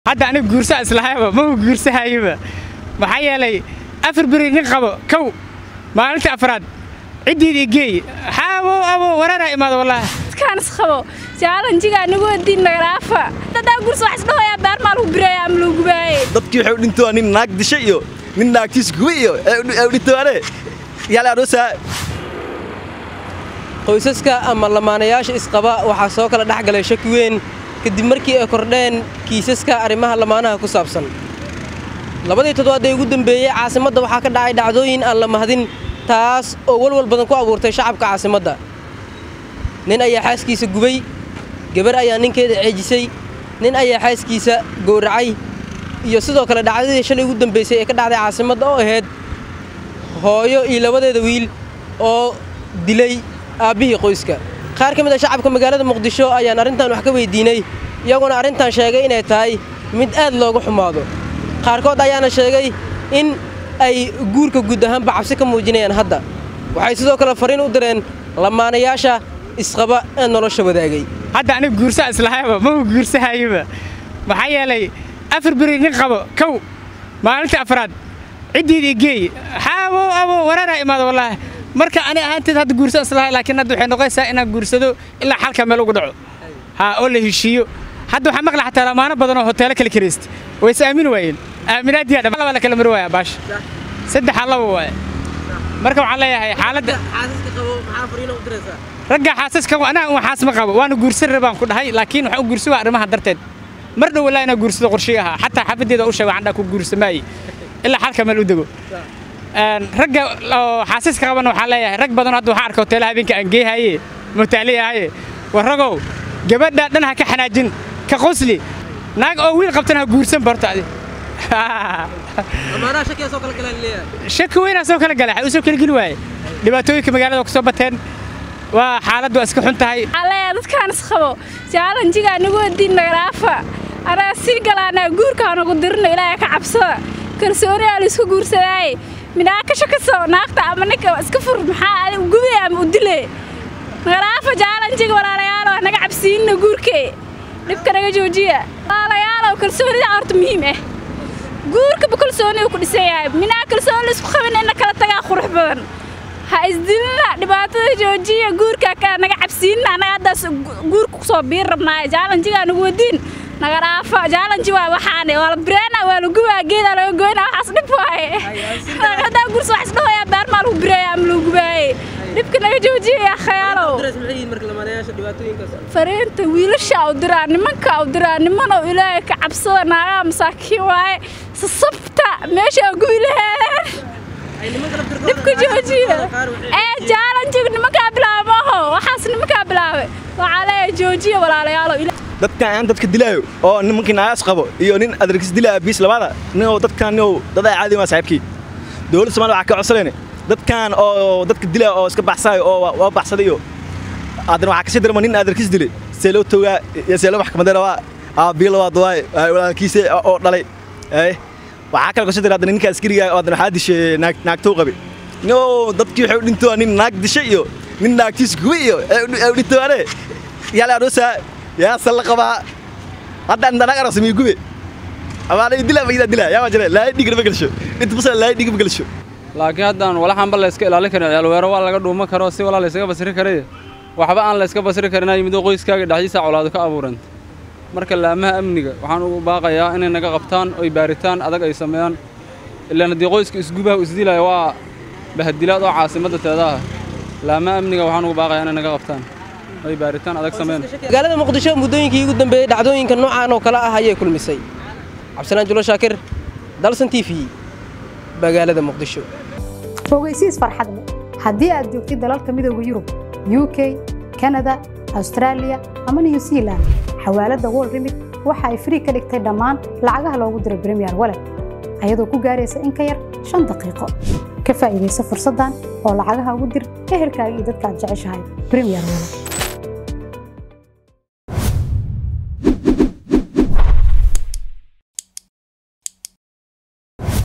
hadda aniga guursaa islahayba maba guursahayaba maxaa yeelay afar beri nin qabo kow maalinta afraad ciddiidii geey xaabo abo wararaa imaado wallaahi dadkaan isqabo jaalanjiga anigu wadiin nagaraafa dadaa gursa wax isdhahoyaa beer maa lagu bireeya ama lagu gubaaye dadkii waxay u dhintoa nin naag dishay iyo nin naagtiis guba iyo ay u dhintoane yaale aroosaa qoysaska ama lamaanayaasha isqaba waxaa soo kala dhex galay shaki weyn kadib markii ay kordheen kiisaska arrimaha lamaanaha ku saabsan labadii toddobaad ee ugu dembeeyey caasimadda waxaa ka dhacay dhacdooyin aan la mahadin taas oo walwal badan ku abuurtay shacabka caasimadda nin ayaa xaaskiisa gubay gabar ayaa ninkeeda ceejisay nin ayaa xaaskiisa gowracay iyo sidoo kale dhacdadii shalay ugu dambaysay ee ka dhacday caasimadda oo ahayd hooyo iyo labadeeda wiil oo dilay aabbihii qoyska qaar ka mid a shacabka magaalada muqdisho ayaan arrintan wax ka weyddiinay iyaguna arrintan sheegay inay tahay mid aad looga xumaado qaarkood ayaana sheegay in ay guurka guud ahaanba cabsi ka muujinayaan hadda waxay sidoo kale fariin u direen lamaanayaasha isqaba ee nolosha wadaagay hadda aniga guursaa islahayba maba guursahayaba maxaa yeelay afar beri nin qabo kow maalinta afraad ciddiidii geey xaabo abo wararaa imaado wallaahi marka ani ahaanteed hadda guursan islahay laakiin hadda waxay noqonaysaa inaan guursado ilaa xalka meel ugu dhaco haa oo la heshiiyo hadda waxaa maqla xataa lamaano badan oo hoteelo kala karaysta way is aamini waayeen aaminaadiyaa dhab laba la kala mari waaya baasha saddexa laba waaye marka waxaan leeyahay xaaladda ragga xaasaska anaa un xaas ma qabo waana guursan rabaan ku dhahay laakiin waxaan u guursa waa arrimaha darteed mar dhow walaa inaa guursado qorshii ahaa xataa xaafaddeeda u sheega andhaa ku guursamaaye ilaa xalka meel u dego ragga oo xaasaska qabana waxaan leeyahay rag badan hadda waxaan arka hoteelaha habeenka aan geehaye mutaali ahaye war ragow gabadha dhan ha ka xanaajin ka qosli naag oo wiil qabtana ha guursan barto adi shaki weynaa soo kala gala u soo kala geli waaye dhibaatooyinka magaalada ku soo bateen waa xaaladdu waa iska xun tahay aleeya dadkaan isqabo jaalanjiga anigu wadiin nagaraafa anaa sii galaanaa guurka anagu dirno ilaahay ka cabsada kalsooniyaa la isku guursadaaye midhaa ka shakaso naagta ama ninka iska fur maxaa adi gubay ama u dile nagaraafa jaalanjiga walaalayaalow naga cabsiinna guurkee dhibka naga joojiya walaalayaalow kalsoonida horta muhiim ah guurkaba kalsooni uu ku dhisan yahay minaa kalsooni la isku qabin inna kala tagaa qurux badan ha isdilina dhibaatada joojiya guurka ka naga cabsiinna annaga haddaas guurka ku soo biir rabnaaye jaalanjiga nagu wadiin nagaraafa jaalanji waa waxaane waa la bireena waa la gubaa geedaa laga goyna waxaas dhib waaye haddaa gursa wax isdhahoyaa beer maa lagu bireeya ama lagu gubaaye dhibka naga joojiya khayaalow fariinta wiilasha u diraa nimanka u diraa nimanow ilaahay ka cabsada naagaha masaakiin waaye sasabta meeshaa gubi laheen dhibka joojiya ee jaalanjiga nimankaa bilaaba maaho waxaas nimankaa bilaabay waxaa leeyahay joojiya walaalayaalow dadkan aan dadka dilaayo oo nimankii naagaas qabo iyo nin adarkis dilaya biis labada nin oo dadkan nin oo dad ay caadi waa saaxiibkii dowladda Soomaaliya waxa ka codsanayna dadkan oo dadka dilaya oo iska baxsaayo oo waa baxsaday iyo adan waxa ka sii darma nin adarkis dilay see loo toogaa iyo see loo maxkamadda waa aabiyo labaad waay walaalkiisa oo dhalay ee waxaa kale ka sii daray ninka askariga oo adan waxa dishay naag naagtoo qabi no dadkii waxay u dhintoa nin naag dishay iyo nin naagtiis guba iyo ay u dhintoane yaale aroosaa yaa salla qabaa hadda andanaag arasmi gube amaanay dila ma dila yaa jira laa dhigir ma galsho inta basal laa dhigir ma galsho laakiin haddaan walaxanba la iska ilaalin karin ciyaal weero waa laga dhuuman karo si walaa la iskaga basri karay waxba aan la iska basri karin yimid qoyskaaga dhexdiisa colaado ka abuuran marka laamaha amniga waxaan ugu baaqayaa inay naga qabtaan oy baaritaan adag ay sameeyaan ilaan haddii qoyska isgubaha isdilaya waa bahadilaad oo caasimadda teedaha laamaha amniga waxaan ugu baaqayaa inay naga qabtaan ay baaritaan adag sameeyaan magaalada muqdisho muddooyinkii ugu dambeeyey dhacdooyinka noocan oo kale ah ayay kulmisay cabdisalaan julo shaakir dalsan t v magaalada muqdisho ogeysiis farxad leh haddii aad joogtid dalalka midooda yurub u k kanada austraaliya ama new zealand xawaaladda wol remit waxa ay frii ka dhigtay dhammaan lacagaha loogu diro bremiyer walet ayadoo ku gaaraysa in ka yar shan daqiiqo ka faa'iidaysa fursaddan oo lacagaha ugu dir ehelkaaga iyo dadka aad jeceshahay bremiyer walet